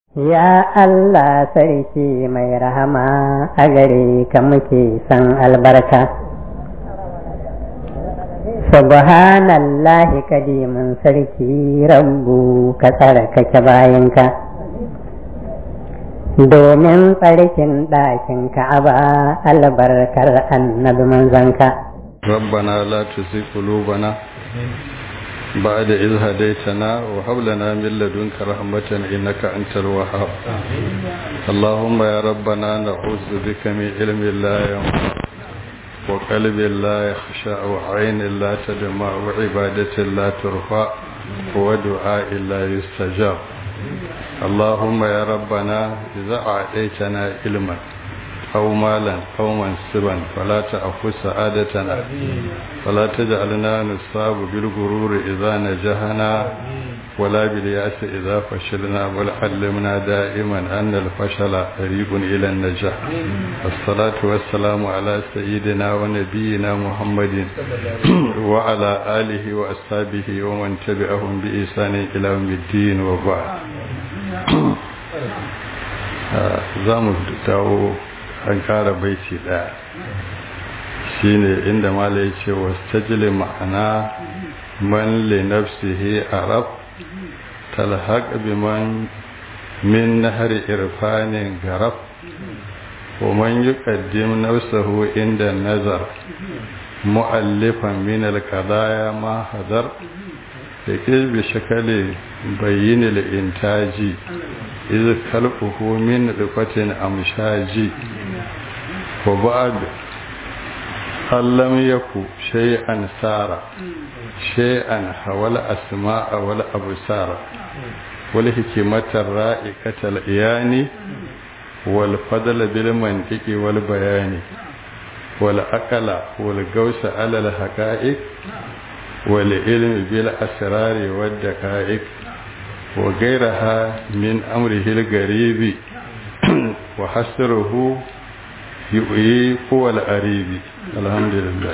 Ya Allah sarki mai rahama a gare ka muke san albarka. Subhanallahi kadimin sarki rabbu ka tsarkake bayanka. Domin tsarkin ɗakin ka'aba albarkar annabi manzanka. ربنا لا تزغ قلوبنا بعد إذ هديتنا وهب لنا من لدنك رحمة إنك أنت الوهاب اللهم يا ربنا نعوذ بك من علم لا ينفع وقلب لا يخشع وعين لا تدمع وعبادة لا ترفع ودعاء لا يستجاب اللهم يا ربنا إذا أعطيتنا علما أو مالا أو منصبا فلا تأخذ سعادتنا ولا تجعلنا نصاب بالغرور إذا نجحنا ولا بالياس إذا فشلنا بل علمنا دائما أن الفشل قريب إلى النجاح الصلاة والسلام على سيدنا ونبينا محمد وعلى آله وأصحابه ومن تبعهم بإحسان إلى يوم الدين وبعد زامو dawo an kara baiti daya shine inda mala ya ce wastajili ma'ana man li nafsihi arab talhaq biman min nahri irfanin garab wa man yuqaddim nafsahu inda nazar mu'allifan min al-qadaya ma hadar yakil bi shakali bayyin al-intaji iz khalquhu min rifatin amshaji وبعد هل لم يكن شيئا سار شيئا حول أسماء ولا أبصار والحكمة الرائقة الإيان والفضل بالمنطق والبيان والأقل والقوس على الحقائق والعلم بالأسرار والدقائق وغيرها من أمره الغريب وحسره yi kowal aribi alhamdulillah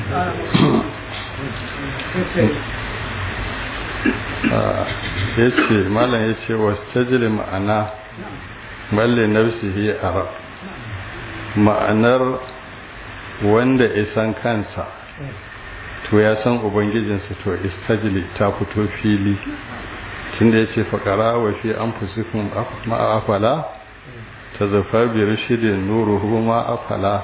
ya ce malam ya ce wasu tajiri ma'ana balle nafsihi arab ma'anar wanda isan kansa to ya san ubangijinsa to istajili ta fito fili tunda ya ce faƙara wa fi an fusikun ma'afala ta zafa biyar shirin nuruhu ma afala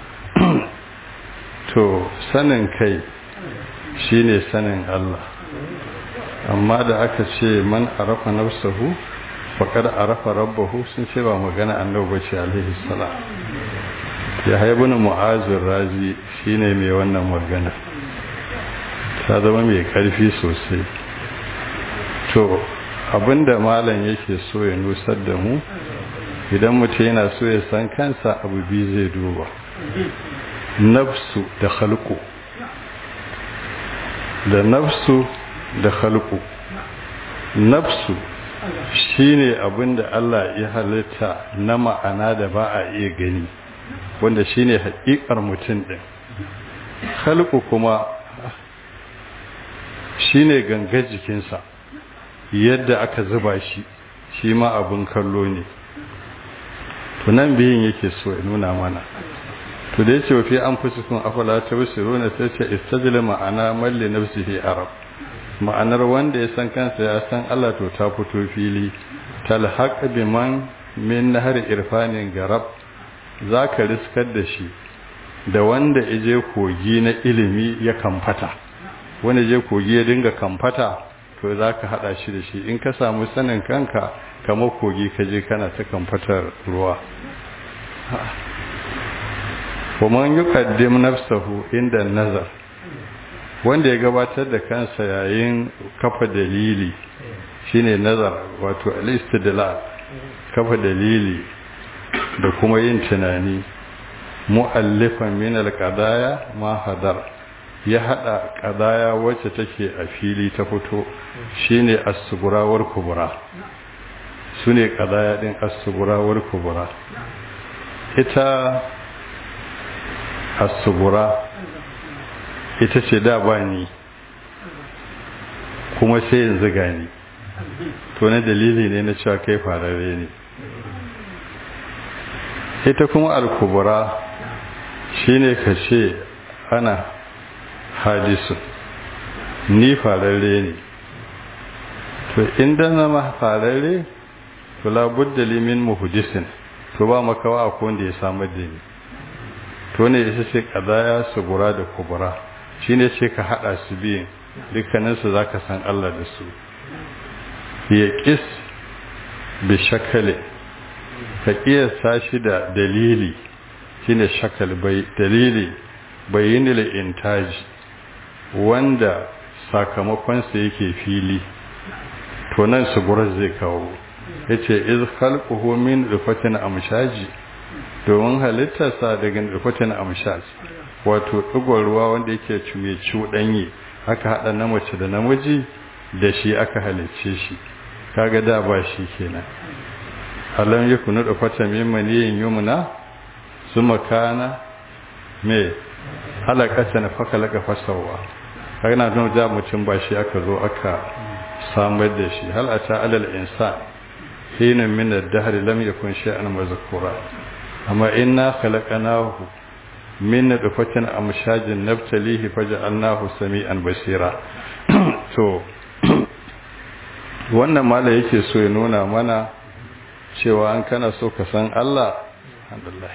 to sanin kai shine sanin Allah amma da aka ce man arafa nafsahu faqad arafa rabbahu sun ce ba magana annabi bace alaihi salam ya haibun mu'azir razi shine mai wannan magana ta zama mai karfi sosai to abinda malam yake so ya nusar da mu idan mutum yana so ya san kansa abu biyu zai duba nafsu da halku da nafsu da halku nafsu shine abin da Allah ya halitta na ma'ana da ba a iya gani wanda shine haƙiƙar mutum ɗin halku kuma shine gangar jikinsa yadda aka zuba shi shi ma abin kallo ne tunan biyun yake so ya nuna mana to da yace fi an fusikun afala tabsiruna sai ce istajil ma'ana malli nafsihi arab ma'anar wanda ya san kansa ya san Allah to ta fito fili talhaq biman min nahar irfanin garab zaka riskar da shi da wanda ije kogi na ilimi ya kamfata wanda je kogi ya dinga kamfata to zaka hada shi da shi in ka samu sanin kanka kamar kogi ka je kana ta kamfatar ruwa kuma yi kaddim nafsahu inda nazar wanda ya gabatar da kansa yayin kafa dalili shine nazar wato al-istidlal kafa dalili da kuma yin tunani mu'allifan min al-qadaya ma hadar ya hada qadaya wacce take a fili ta fito shine as-sugurawar kubra su ne ƙadaya ɗin asuburawar kubura ita asubura ita ce da ba ni kuma sai yanzu gani to na dalili ne na cewa kai fararre ne ita kuma alkubura shine ka ce ana hadisu ni fararre ne to inda zama fararre to labudda limin muhudisin to ba makawa a wanda ya samar da ni to ne ya ce kadaya su gura da kubura shine ce ka hada su biyun dukkaninsu za ka san Allah da su ya ƙis bi shakale ka ƙiyasta shi da dalili shine shakal bai dalili bayyinil intaji wanda sakamakonsa yake fili to nan su gurar zai kawo yace iz khalquhu min rufatin amshaji domin halittarsa daga rufatin amshaj wato ɗigon ruwa wanda yake cuye cuɗanye aka haɗa na mace da namiji da shi aka halicce shi kaga da ba shi kenan alam yakunu rufatan min maniyin yumna suma kana me halakatan fakalaka fasawa kaga na nuna da mutum ba shi aka zo aka samar da shi hal ata alal insan hina min ad-dahr lam yakun shay'an mazkura amma inna khalaqnahu min nutfatin amshajin nabtalihi faj'alnahu sami'an basira to wannan mala yake so ya nuna mana cewa an kana so ka san Allah alhamdulillah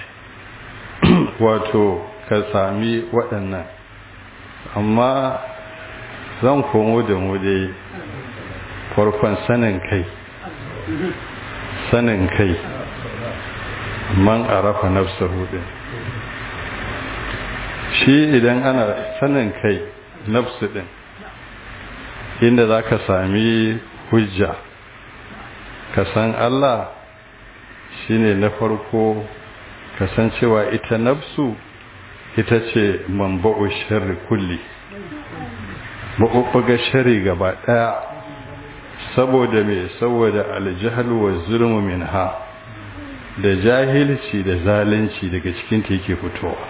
wato ka sami waɗannan amma zan komo da mu dai farkon sanin kai sanin kai man arafa nafsahu din shi idan ana sanin kai nafsu din inda za ka sami hujja ka san Allah shine na farko ka san cewa ita nafsu ita ce manba'u sharri kulli maɓuɓɓuga shari gaba ɗaya saboda mai saboda aljihal wa zulmu min ha da jahilci da zalunci daga cikinta yake fitowa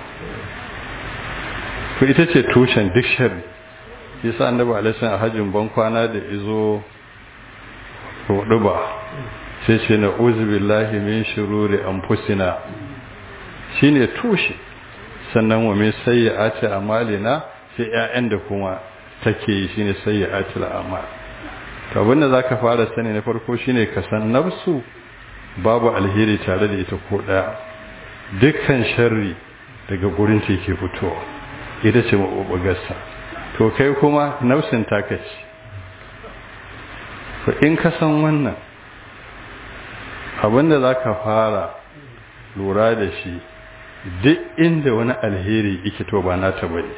to ita ce tushen duk shari yasa annabi alaihi a hajjin ban kwana da izo hudu ba sai ce na uzubillahi min shururi anfusina shine tushe sannan wa min sayyi'ati amalina sai ƴaƴan da kuma take yi shine sayyi'atul amal to abinda zaka fara sani na farko shine ka san nafsu babu alheri tare da ita ko daya dukkan sharri daga gurin ta yake fitowa ita ce mabubugarsa to kai kuma nafsin taka ce to in ka san wannan abinda zaka fara lura da shi duk inda wani alheri yake to ba nata bane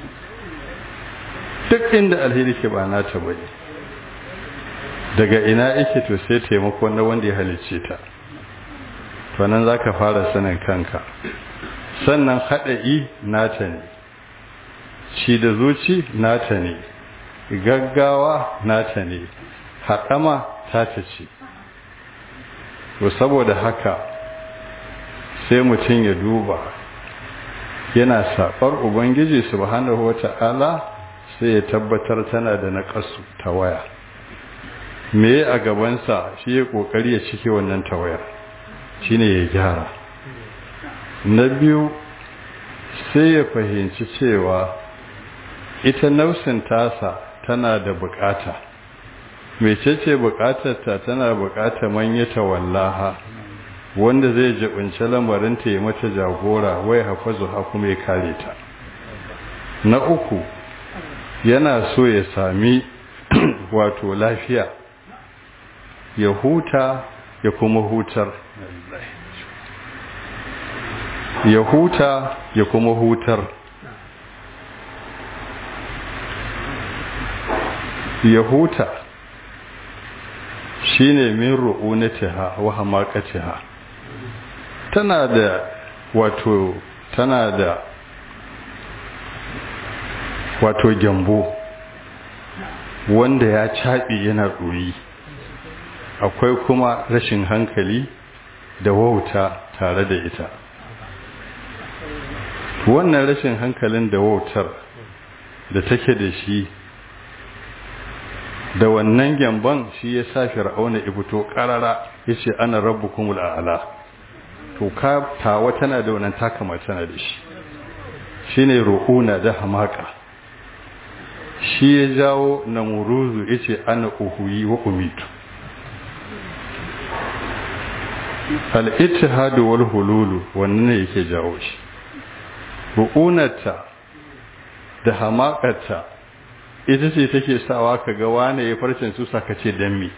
duk inda alheri ke ba nata bane daga ina yake to sai taimako na wanda ya halicce ta to nan zaka fara sanin kanka sannan haɗa'i nata ne ci da zuci nata ne gaggawa nata ne haɗama tata ce to saboda haka sai mutum ya duba yana saɓar ubangiji subhanahu wata'ala sai ya tabbatar tana da naƙasu ta waya me a gabansa shi ya ƙoƙari ya cike wannan tawayar shine ya gyara na biyu sai ya fahimci cewa ita nausin tasa tana da bukata mecece bukatarta tana bukatar manyata wallaha wanda zai jibinci lamarinta ya mata jagora wai hafazu ha kuma ya kare ta na uku yana so ya sami wato lafiya ya huta ya kuma hutar ya huta ya kuma hutar ya huta shine min ru'unatiha wa hamaqatiha tana da wato tana da wato gyambo wanda ya caɓi yana ɗoyi akwai kuma rashin hankali da wauta tare da ita wannan rashin hankalin da wautar da take da shi da wannan gyamban shi ya sa fir'auna ya fito karara ya ce ana rabbukumul a'la to ka tawa tana da wannan takama tana da shi shine ru'una da hamaka shi ya jawo namuruzu ya ce ana uhuyi wa umitu al-ittihadu wal hululu wannan ne yake jawo shi ru'unarta da hamakarta ita ce take sawa ka ga wane ya farcin su saka ce dan me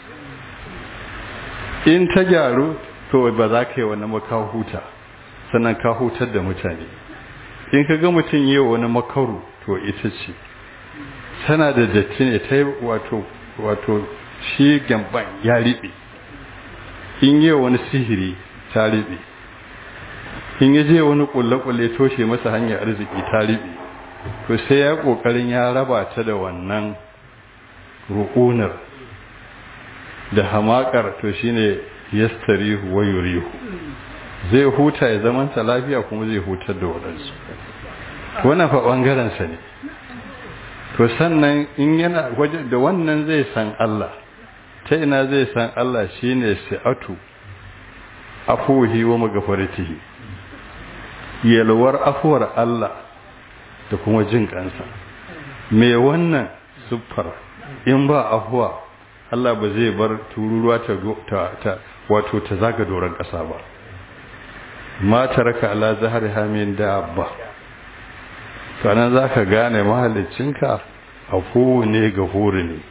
in ta gyaru to ba za ka yi wani maka huta sannan ka hutar da mutane in ka ga mutum yi wani makaru to ita ce tana da datti ne ta yi wato wato shi gyamban ya riɓe in yi wani sihiri ta riɓe in ya je wani kulle-kulle toshe masa hanyar arziki ta riɓe to sai ya ƙoƙarin ya raba ta da wannan rukunar da hamakar to shine yastarihu wa yurihu zai huta ya zamanta lafiya kuma zai hutar da waɗansu wannan fa ɓangarensa ne to sannan in yana waje da wannan zai san Allah ta ina zai san Allah shine si'atu afuhi wa magafaratihi yalwar afuwar Allah da kuma jin kansa me wannan siffar in ba afuwa Allah ba zai bar tururuwa ta ta wato ta zaga doron ƙasa ba ma taraka ala zahari hamin dabba sannan za ka gane mahaliccinka afuwu ne ga huri ne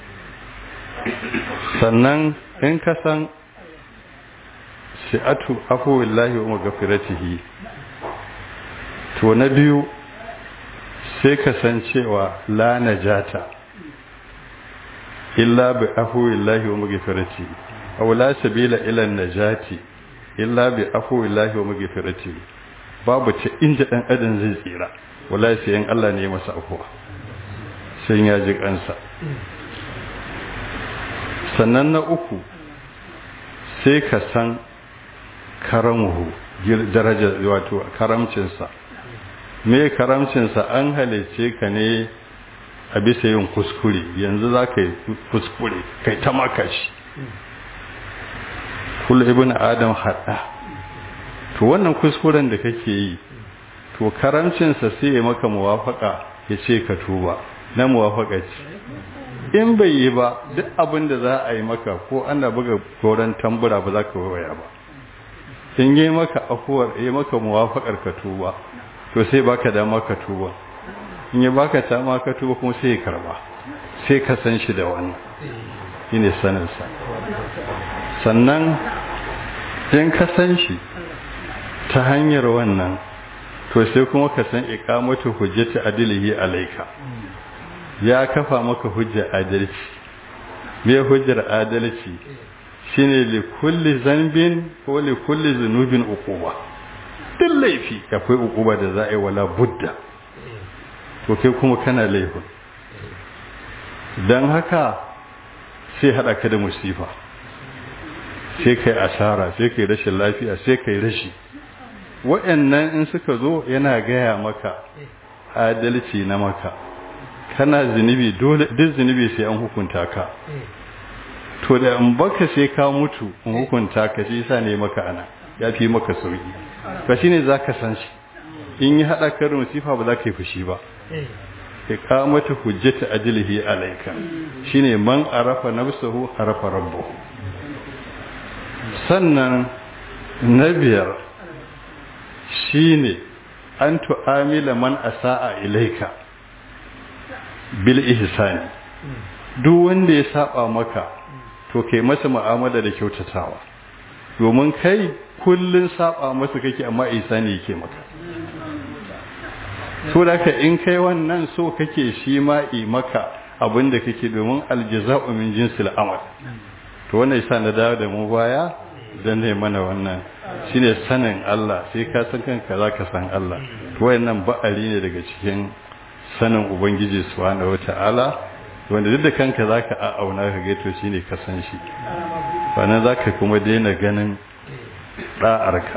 sannan in ka san shi'atu afuwillahi wa magafiratihi to na biyu sai ka san cewa la najata illa bi afuwillahi wa magafiratihi aw la sabila ila najati illa bi afuwillahi wa magafiratihi babu ta inda dan adam zai tsira wallahi sai in Allah ne masa afuwa sai ya ji kansa sannan na uku sai ka san karamuhu daraja wato karamcinsa me karamcinsa an halice ka ne a bisa yin kuskure yanzu za ka yi kuskure kai ta makashi kula ibn adam haɗa to wannan kuskuren da kake yi to karamcinsa sai ya maka muwafaka ya ce ka tuba na muwafaka ce in bai yi ba duk abin da za a yi maka ko ana buga goron tambura ba za ka waya ba in yi maka afuwar yi maka muwafakar ka tuba to sai baka dama ka tuba in yi baka dama ka tuba kuma sai ya karba sai ka san shi da wannan shine saninsa sannan in ka san shi ta hanyar wannan to sai kuma ka san iqamatu hujjati adlihi alayka ya kafa maka hujjar adalci me hujjar adalci shine li kulli zanbin ko li kulli zunubin uquba duk laifi akwai uquba da za a yi wala budda to kai kuma kana laifin dan haka sai hada ka da musifa sai kai asara sai kai rashin lafiya sai kai rashi waɗannan in suka zo yana gaya maka adalci na maka kana zunubi dole duk zunubi sai an hukunta ka to da in baka sai ka mutu in hukunta ka shi yasa ne maka ana ya fi maka sauki ka shine zaka san shi in yi hada ka musifa ba za ka yi fushi ba iqamatu hujjati ajlihi alayka shine man arafa nafsuhu arafa rabbuhu sannan na biyar shine an tu'amila man asa'a ilaika bil ihsani duk wanda ya saba maka to kai masa mu'amala da kyautatawa domin kai kullun saba masa kake amma ihsani yake maka so da ka in kai wannan so kake shi ma yi maka abinda kake domin aljaza'u min jinsil amal to wannan yasa na dawo da mu baya dan ne mana wannan shine sanin Allah sai ka san kanka zaka san Allah to wayannan ba'ari ne daga cikin sanin ubangiji subhanahu wataala wanda duk da kanka zaka a'auna ka ga to shine ka san shi sannan zaka kuma daina ganin da'arka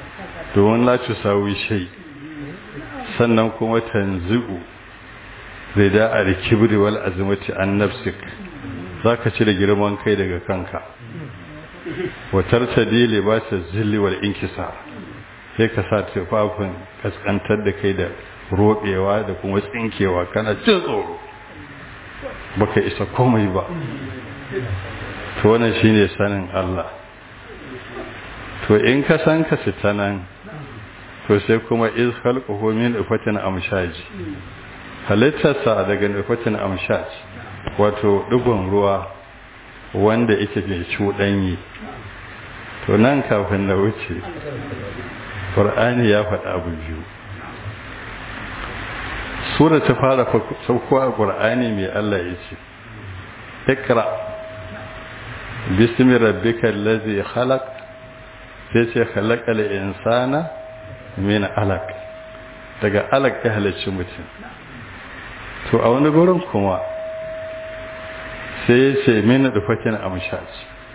domin la tusawi shay sannan kuma tanzi'u rida al-kibri wal azmati an nafsik zaka cire girman kai daga kanka wa tartadi libasa zilli wal inkisar sai ka sa tufafin kaskantar da kai da roɓewa da kuma tsinkewa kana jin tsoro baka isa komai ba to wannan shine sanin Allah to in ka san ka sita nan to sai kuma iz khalquhu min ifatin amshaji halittarsa daga ifatin amshaj wato digon ruwa wanda yake mai cuɗanyi to nan kafin na wuce ƙur'ani ya faɗa abu biyu sura ta fara sauko a ƙur'ani mai Allah ya ce ikra bismi rabbika allazi khalaq sai ce khalaqal insana min alaq daga alaq ya halicci mutum to a wani gurin kuma sai ya ce min dufatin amshaj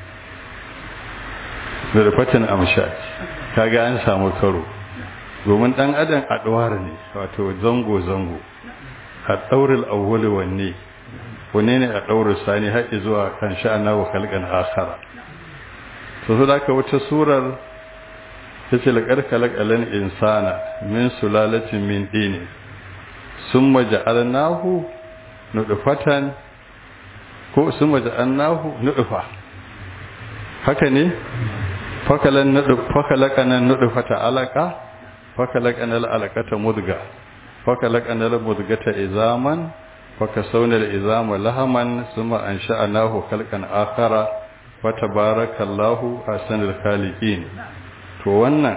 da dufatin amshaj kaga an samu karo domin dan adam adwar ne wato zango zango a dauril awwali wanne wanne ne a dauril sani har zuwa kan sha'ana wa khalqan akhara to so da wata surar tace laqad khalaqal insana min sulalatin min dini summa ja'alnahu nudfatan ko summa ja'alnahu nudfa haka ne fakalan nudf fakalakana nudfata alaka fakalakana alaqata mudga fakalakana almudgata izaman fakasawna alizama lahaman summa ansha'nahu khalqan akhara fatabarakallahu ahsanul khaliqin to wannan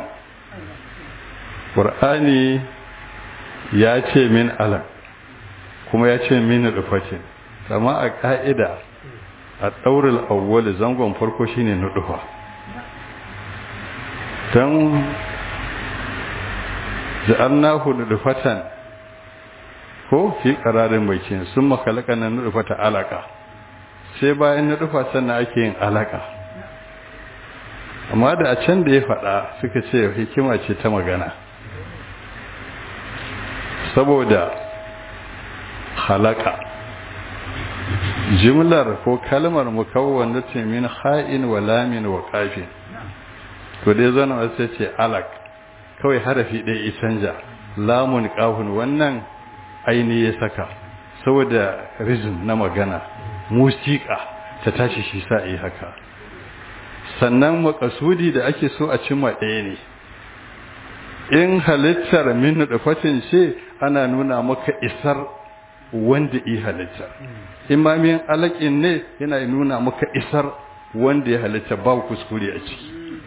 qur'ani ya ce min alaq kuma ya ce min nudfatin amma a ka'ida a daurul awwal zangon farko shine nudfa dan ja'alnahu nudfatan ko fi qararin bakin sun makalaka nan nudfata alaka sai bayan nudfa sannan ake yin alaka amma da a can da ya faɗa suka ce hikima ce ta magana saboda halaka jimlar ko kalmar mukawwan ce min ha'in wa lamin wa kafin to dai zana wasu ce alak kawai harafi ɗaya ya canja lamun kafin wannan aini ya saka saboda rizin na magana musika ta tashi shi sa yi haka sannan makasudi da ake so a cimma ɗaya ne in halittar min nufatin ce ana nuna maka isar wanda yi halitta imamin alaƙin ne yana nuna maka isar wanda ya halitta ba kuskure a ciki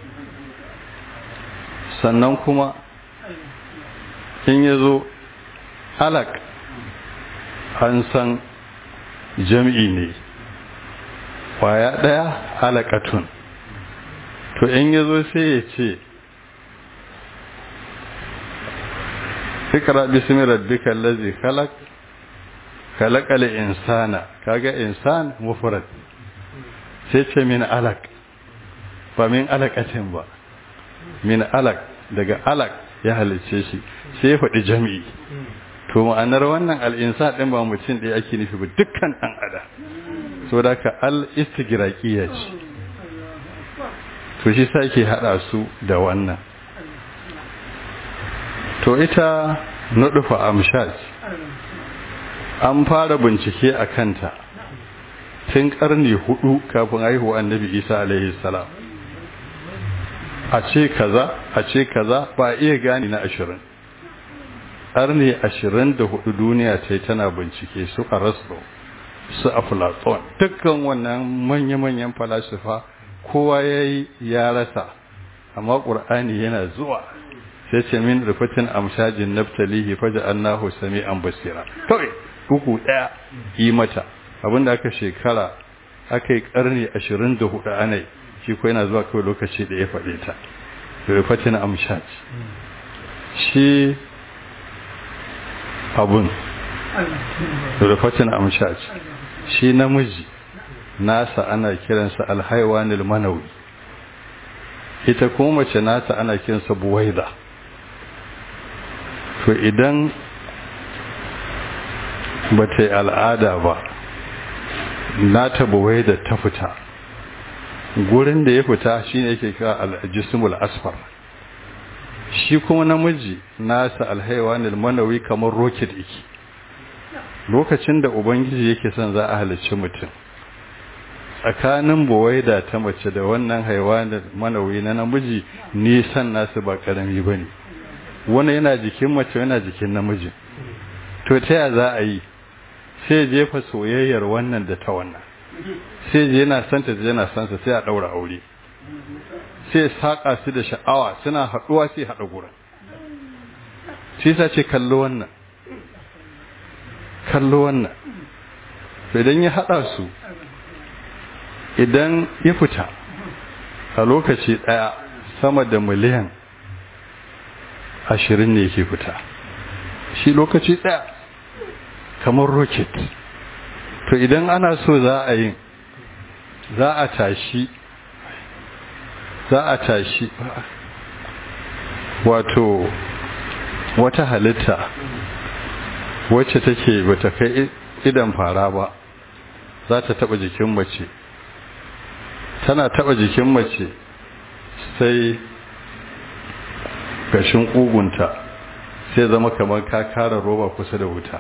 sannan kuma in ya zo alak an san jam'i ne kwaya ɗaya alakatun to in ya zo sai ya ce ikra bismi rabbika allazi khalaq khalaqal insana kaga insan mufrad sai ce min alaq ba min alaqatin ba min alaq daga alaq ya halice shi sai ya faɗi jami'i to ma'anar wannan al'insa ɗin ba mutum ɗaya ake nufi ba dukkan ɗan ada so da ka al-istigraqiya ce to shi sa ke haɗa su da wannan to ita nuɗufa amshaj an fara bincike a kanta tun ƙarni hudu kafin haihuwa annabi isa alaihi salam a ce kaza a ce kaza ba iya gani na ashirin ƙarni ashirin da hudu duniya ce tana bincike su a rasdo su a platon dukkan wannan manya-manyan falasifa kowa ya yi ya rasa amma ƙur'ani yana zuwa sai ce min rufatin amshajin naftalihi faja annahu sami an basira kawai uku ɗaya yi mata abinda aka shekara aka yi ƙarni ashirin da hudu anai shi ko yana zuwa kawai lokaci da ya faɗe ta rufatin amshaj shi abun rufatin amshaj shi namiji nasa ana kiransa alhaiwanil manawi ita kuma mace nasa ana kiransa buwaida to idan ba ta yi al'ada ba na tabuwai da ta fita gurin da ya fita shine yake kira al-jismul asfar shi kuma namiji nasa alhaiwanil manawi kamar rocket yake lokacin da ubangiji yake son za a halicci mutum tsakanin buwaida ta mace da wannan haiwanin manawi na namiji nisan nasu ba karami ba ne wani yana jikin mace yana jikin namiji to ta ya za a yi sai jefa soyayyar wannan da ta wannan sai je yana santa da yana sansa sai a daura aure sai saka su da sha'awa suna haduwa sai hada gurin shi sa ce kallo wannan kallo wannan idan ya hada su idan ya fita a lokaci daya sama da miliyan ashirin ne yake fita shi lokaci daya kamar rocket to idan ana so za a yi za a tashi za a tashi wato wata halitta wacce take bata kai idan fara ba za ta taba jikin mace tana taba jikin mace sai gashin ƙugunta sai zama kamar ka kara roba kusa da wuta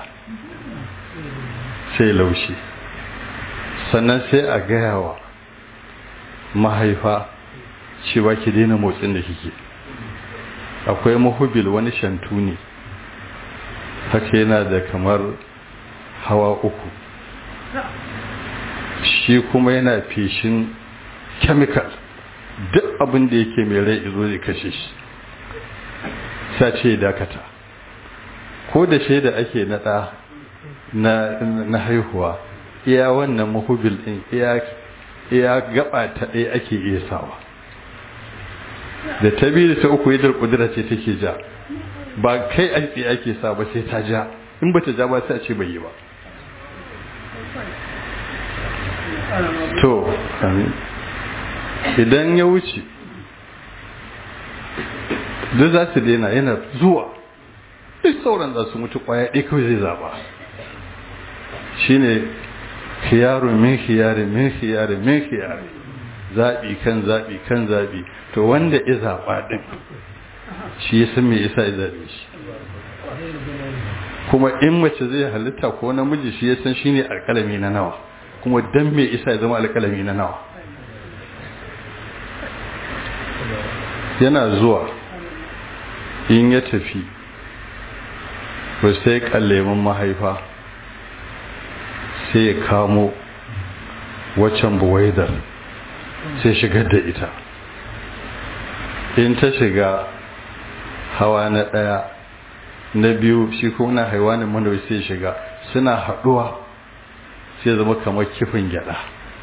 sai laushi sannan sai a gayawa mahaifa cewa ki daina motsin da kike akwai mahubil wani shantu ne haka yana da kamar hawa uku shi kuma yana feshin chemical duk abin da yake mai rai izo zai kashe shi sa ce dakata ko da shaida ake naɗa na haihuwa iya wannan mahubil ɗin iya gaba ta ɗaya ake iya sawa da ta biyu da ta uku yadda kudura ce take ja ba kai aiki ake sa ba sai ta ja in ba ta ja ba sai a ce bai yi ba to idan ya wuce duk za su daina yana zuwa duk sauran za su mutu kwaya ɗaya kawai zai zaba shine khiyaru min khiyari min khiyari min khiyari zaɓi kan zaɓi kan zaɓi to wanda ya zaɓa ɗin shi ya san me yasa ya zaɓe shi kuma in mace zai halitta ko namiji shi ya san shine alƙalami na nawa kuma dan me isa ya zama alƙalami na nawa yana zuwa in ya tafi ba sai kallemin mahaifa sai ya kamo waccan buwaidar sai shigar da ita in ta shiga hawa na ɗaya na biyu shi kuma na haiwanin manawai sai shiga suna haɗuwa sai zama kamar kifin gyada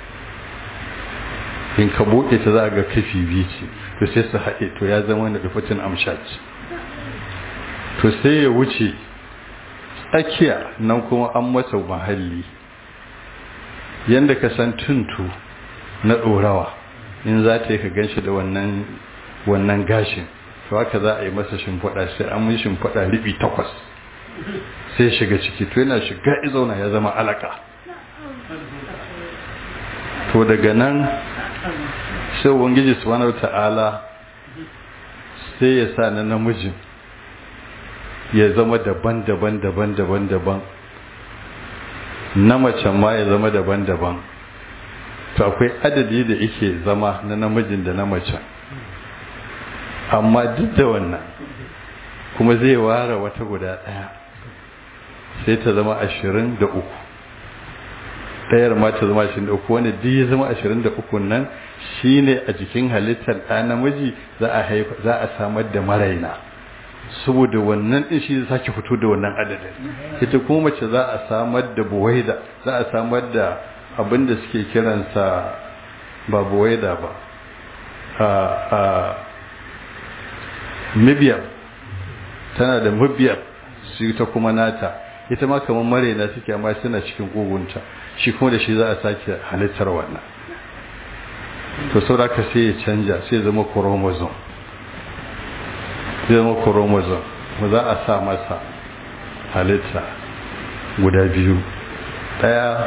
in ka buɗe ta za a ga kafi biyu ce to sai su haɗe to ya zama da dufatin amshat to sai ya wuce tsakiya nan kuma an masa mahalli yadda ka san tuntu na ɗorawa in za ta yi ka gan shi da wannan gashin to haka za a yi masa shimfiɗa sai an yi shimfiɗa riɓi takwas sai shiga ciki to yana shiga izauna ya zama alaka to daga nan sai ubangiji subhanahu ta'ala sai ya sa na namijin ya zama daban-daban daban-daban daban na macen ma ya zama daban-daban to akwai adadi da yake zama na namijin da na macen amma duk da wannan kuma zai ware wata guda ɗaya sai ta zama ashirin da uku ɗayar ma ta zama ashirin da uku wanda duk ya zama ashirin da uku nan shine a jikin halittar ɗa namiji za a haifa za a samar da maraina saboda wannan ɗin shi sake fito da wannan adadin ita kuma mace za a samar da buwaida za a samar da abin da suke kiransa ba buwaida ba a mibiyar tana da mibiyar su ta kuma nata ita ma kamar maraina suke amma suna cikin kogunta shi kuma da shi za a sake halittar wannan to sauraka sai ya canja sai zama chromosome zai zama chromosome mu za a sa masa halitta guda biyu ɗaya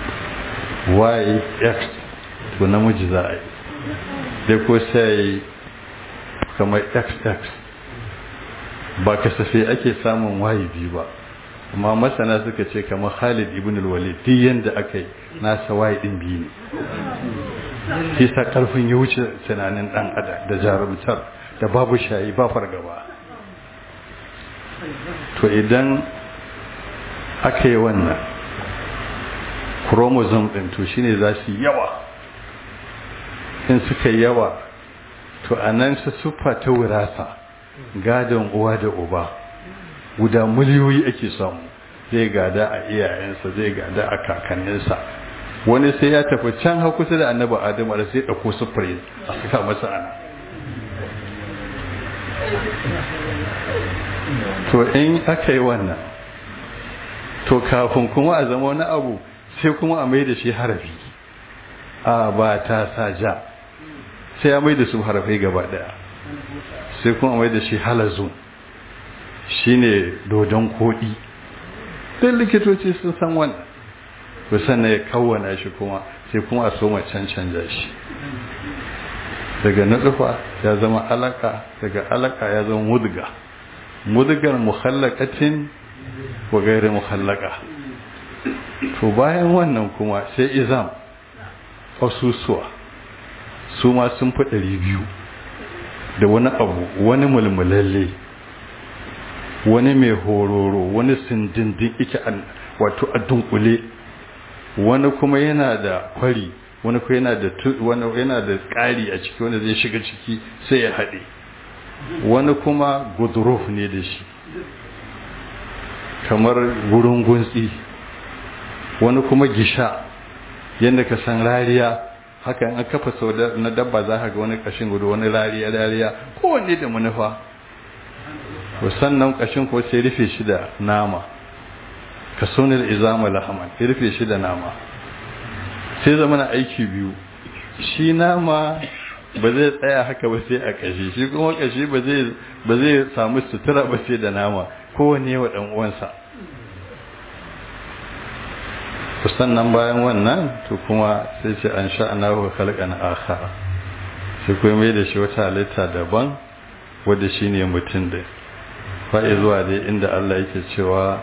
yx to namiji za a yi dai ko sai kamar xx ba kasafai ake samun waye biyu ba amma masana suka ce kamar Khalid ibn al-Walid duk yanda aka yi nasa waye din biyu ne shi sa karfin ya wuce tunanin dan adam da jarumtar da babu shayi ba fargaba to idan aka yi wannan chromosome din to shine za su yawa in suka yawa to anan su sufa ta wirasa gadon uwa da uba guda miliyoyi ake samu zai gada a iyayensa zai gada a kakanninsa wani sai ya tafi can ha kusa da annabi adamu da sai ɗauko sufuri a suka masa ana to in aka yi wannan to kafin kuma a zama wani abu sai kuma a mai da shi harafi a ba ta sa ja sai ya mai da su harafai gaba daya sai kuma mai da shi halazu shine dodon koɗi duk likitoci sun san wannan to sannan ya kawwana shi kuma sai kuma a soma cancanja shi daga nutsufa ya zama alaka daga alaka ya zama mudga mudgar muhallakatin wa gairi muhallaka to bayan wannan kuma sai izam asusuwa su ma sun fi ɗari biyu da wani abu wani mulmulalle wani mai hororo wani sindindin ike wato a dunkule wani kuma yana da kwari wani kuma yana da wani yana da ƙari a ciki wanda zai shiga ciki sai ya haɗe wani kuma guduruf ne da shi kamar gurin gunsi wani kuma gisha yadda ka san rariya haka an kafa sau na dabba za ka ga wani kashin gudu wani rariya rariya kowanne da manufa sannan kashin ko sai rufe shi da nama ka sonar izama lahaman ya rufe shi da nama sai zama na aiki biyu shi nama ba zai tsaya haka ba sai a kashi shi kuma kashi ba zai samu sutura ba sai da nama kowane wa ɗan uwansa sannan bayan wannan to kuma sai ce an sha'ana wa khalqan akhar sai kuma mai da shi wata halitta daban wanda shine mutum da fa'i zuwa dai inda Allah yake cewa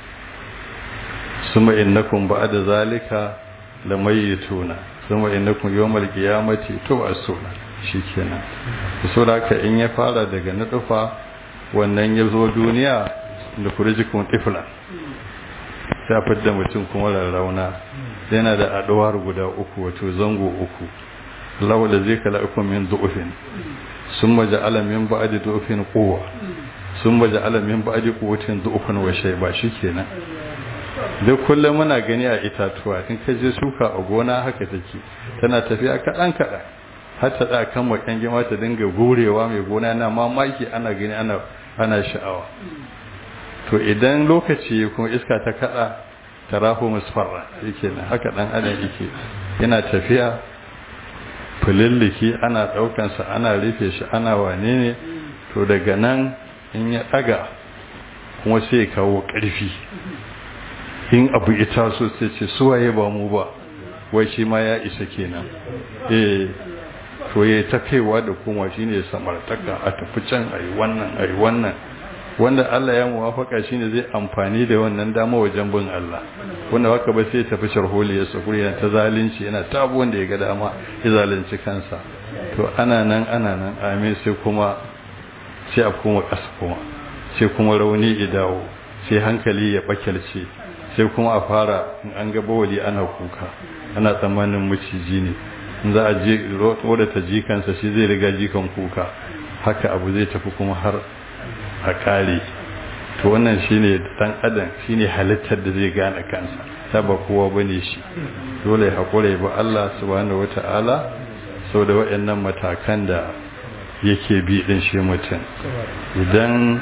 suma innakum ba'da zalika lamayituna suma innakum yawmal qiyamati tub'asuna shikenan so da haka in ya fara daga nutfa wannan ya zo duniya da kurjikun tifla ta fidda mutum kuma rarrauna yana da aduwar guda uku wato zango uku Allah da zai kala uku min du'ufin summa ja'ala min ba'di du'ufin quwwa summa ja'ala min ba'di quwwatin du'ufan wa shayba shikenan duk kullum muna gani a itatuwa in ka je suka a gona haka take tana tafiya kaɗan kaɗan har ta da kan makan gima ta dinga gurewa mai gona na mamaki ana gani ana ana sha'awa to idan lokaci kuma iska ta kada ta raho musfarra yake nan haka dan adam yake yana tafiya fulilliki ana daukansa ana rufe shi ana wane ne to daga nan in ya daga kuma sai ya kawo karfi in abu ita so sai ce suwaye ba mu ba wai shi ma ya isa kenan eh to ya ta kaiwa da kuma shine samartaka a tafi can ayi wannan ayi wannan wanda Allah ya muwafaka shine zai amfani da wannan dama wajen bin Allah wanda haka ba sai tafi sharholi ya sukuri yana ta zalunci yana ta abu wanda ya ga dama ya zalunci kansa to ana nan ana nan amin sai kuma sai a kuma kasa kuma sai kuma rauni ya dawo sai hankali ya bakyalce sai kuma a fara in an ga bawali ana kuka ana tsammanin maciji ne in za a je wadda ta jikansa shi zai riga jikan kuka haka abu zai tafi kuma har a kare to wannan shine dan adam shine halittar da zai gane kansa ta ba kowa bane shi dole hakure ba Allah subhanahu wataala sau da waɗannan matakan da yake bi din shi mutum idan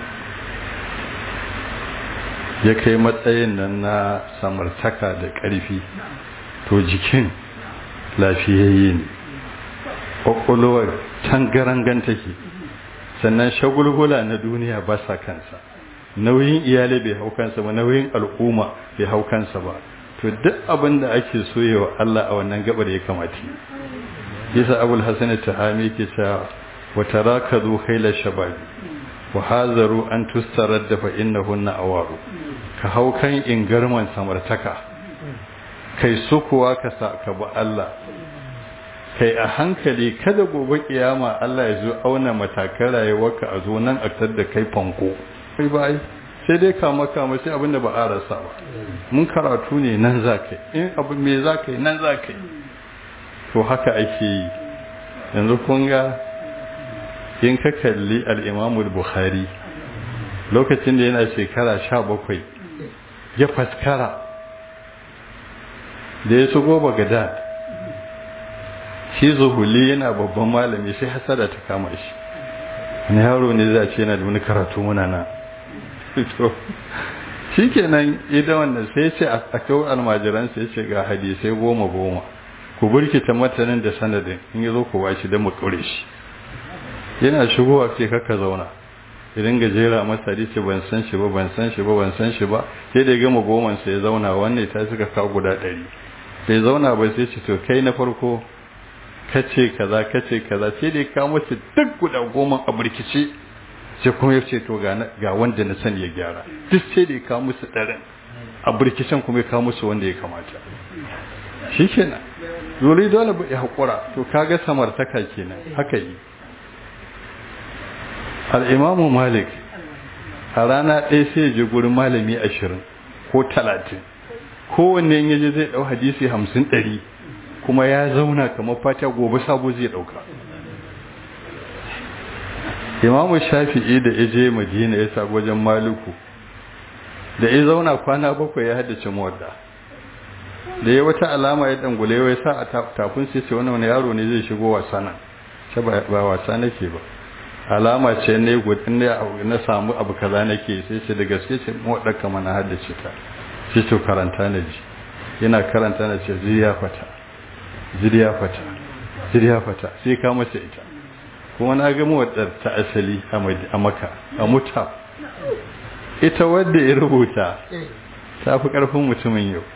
ya kai matsayin nan na samartaka da ƙarfi to jikin lafiyayye ne ƙwaƙwalwar tangarangan take sannan shagulgula na duniya ba sa kansa nauyin iyali bai hau kansa ba nauyin al'umma bai hau kansa ba to duk abin da ake soyewa Allah a wannan gabar ya kamata yasa abul hasan tahami ke cewa wa tarakadu khayla shabab wa hazaru an tustaradda fa innahunna awaru ka hau kan ingarman samartaka kai sukuwa ka sa ka ba Allah kai a hankali kada gobe kiyama Allah ya zo auna matakan rayuwarka a zo nan a da kai fanko kai bai sai dai kama kama sai abinda ba a rasa ba mun karatu ne nan za ka in abu me za ka yi nan za ka yi to haka ake yi yanzu kun ga in ka kalli al'imamul bukhari lokacin da yana shekara sha bakwai ya faskara da ya shigo bagadad shi zuhuli yana babban malami sai hasada ta kama shi wani yaro ne za ce yana da wani karatu muna na shi kenan idan wannan sai ce a kawo almajiran sai ce ga hadisai goma goma ku burkita matanin da sanadin in yi zo ku bashi don mu kure shi yana shigowa ce kaka zauna idan gajera masa hadisi ban san shi ba ban san shi ba ban san shi ba sai da ya gama goman sai ya zauna wannan ta suka kawo guda ɗari sai zauna ba sai ce to kai na farko kace kaza kace kaza sai da ya kawo masa duk guda goma a burkice sai kuma ya ce to ga wanda na sani ya gyara duk sai da ya kawo musu ɗarin a burkicen kuma ya kawo musu wanda ya kamata shi kenan zuri dole ya haƙura to kaga samartaka kenan haka yi al'imamu malik a rana ɗaya sai ya je gurin malami ashirin ko talatin kowanne ya je zai ɗau hadisi hamsin ɗari kuma ya zauna kamar fata gobe sabo zai ɗauka imamu shafi'i da ya je madina ya sa wajen maluku da ya zauna kwana bakwai ya haddace muwadda da ya wata alama ya dangule ya sa a tafin sai ce wani yaro ne zai shigo wasa nan ce ba wasa nake ba alama ce ne gudun na samu abu kaza nake sai ce da gaske ce muwadda kama na haddace ta sai to karanta na ji yana karanta na ce ziriya fata ziriya fata ziriya fata sai ka mace ita kuma na ga muwaddar ta asali a maka a muta ita wadda ya rubuta ta fi ƙarfin mutumin yau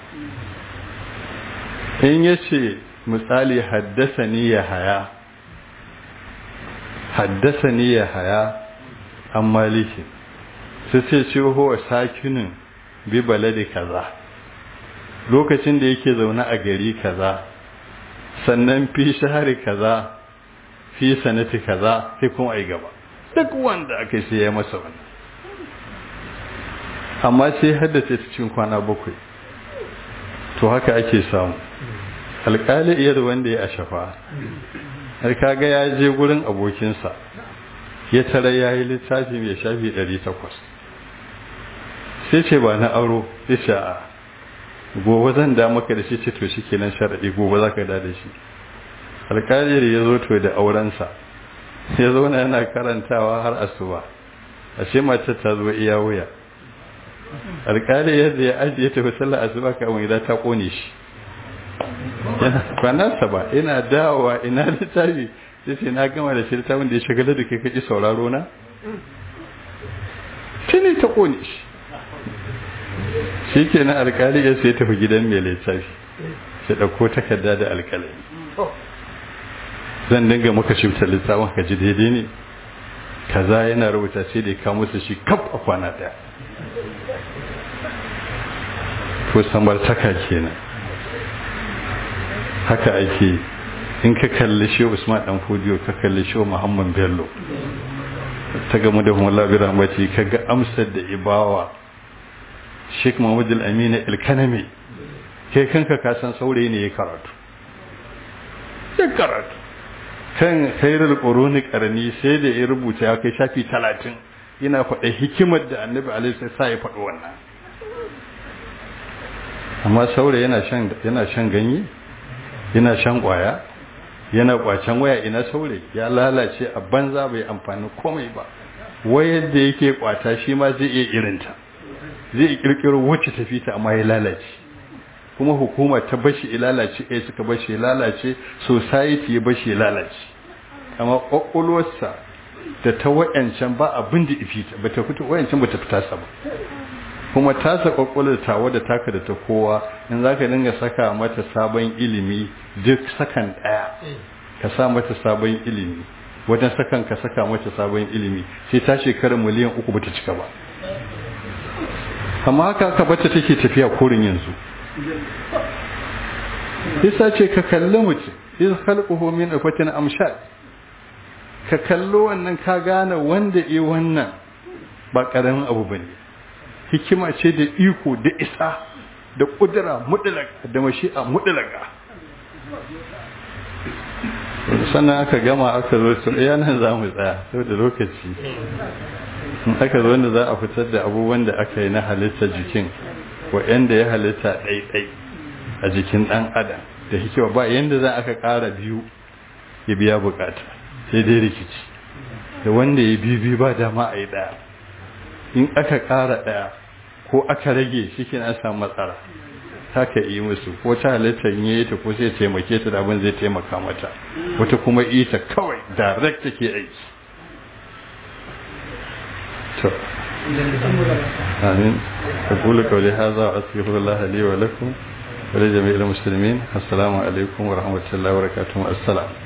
in ya ce misali haddasa ni ya haya haddasa ni ya haya an maliki su ce ce huwa sakinin bi balade kaza lokacin da yake zaune a gari kaza sannan fi shahari kaza fi sanati kaza sai kuma ai gaba duk wanda aka sai ya masa wannan amma sai haddace ta cikin kwana bakwai to haka ake samu alƙali iya da wanda ya ashafa har kaga ya je gurin abokinsa ya tara ya yi littafi mai shafi 800 sai ce ba na aro ya ce a gobe zan da maka da shi ce to shi kenan sharaɗi gobe za ka da da shi alƙali ya zo to da aurensa ya zauna yana karantawa har asuba ashe mace ta zo iya wuya alƙali yadda ya ajiye tafi sallar asuba kamar gida ta ƙone shi kwanarsa ba ina dawowa ina littafi sai sai na gama da shi littafin da ya shagala da kai kaji sauraro na tuni ta ƙone shi shi ke na alƙali ya sai tafi gidan mai littafi sai ɗauko takarda da alƙalami zan dinga maka shifta littafin ka ji daidai ne kaza yana rubuta sai da ya kawo musu shi kaf a kwana ɗaya to samartaka kenan haka ake in ka kalli shi Usman dan Fodiyo ka kalli shi Muhammad Bello ta gamu da Mullah bi rahmati kaga amsar da ibawa Sheikh Muhammad Al-Amin Al-Kanami kai kanka ka san saurayi ne ya karatu ya karatu kan khairul quruni qarni sai da ya rubuta ya kai shafi 30 yana faɗa hikimar da Annabi alaihi sai ya faɗi wannan amma saurayi yana shan yana shan ganye yana shan kwaya yana kwacen waya ina saurayi ya lalace a banza bai amfani komai ba wayar da yake kwata shi ma zai iya irinta zai kirkiro wacce tafi ta amma ya lalace kuma hukuma ta bashi ya lalace eh suka bashi ya lalace society ya bashi ya lalace amma kwakwalwarsa da ta wayancan ba abin da ifita ba ta fito wayancan ba ta fita sa ba kuma tasa kwakwalwar tawa da taka da ta kowa in za ka dinga saka mata sabon ilimi duk sakan ɗaya ka sa mata sabon ilimi wajen sakan ka saka mata sabon ilimi sai ta shekara miliyan uku ba ta cika ba amma haka aka bata take tafiya korin yanzu isa ce ka kalli mutum iz khalquhu min afatin amshad ka kallo wannan ka gane wanda e wannan ba karamin abu bane hikima ce da iko da isa da kudura mudlaka da mashi'a mudlaka sannan aka gama aka zo to iya nan za mu tsaya saboda lokaci in aka zo wanda za a fitar da abubuwan da aka yi na halitta jikin wa'anda ya halitta ɗaiɗai a jikin ɗan adam da hikima ba yanda za aka ƙara biyu ya biya bukata sai dai rikici da wanda ya biyu ba dama a yi ɗaya in aka ƙara ɗaya ko aka rage shi ke na samu matsala haka yi musu ko ta halittar yi ta ko sai taimake ta da abin zai taimaka mata wata kuma ita kawai direct take aiki to amin aqulu qawli hadha wa astaghfirullah li wa lakum wa li jami'il muslimin assalamu alaikum wa rahmatullahi wa barakatuh assalam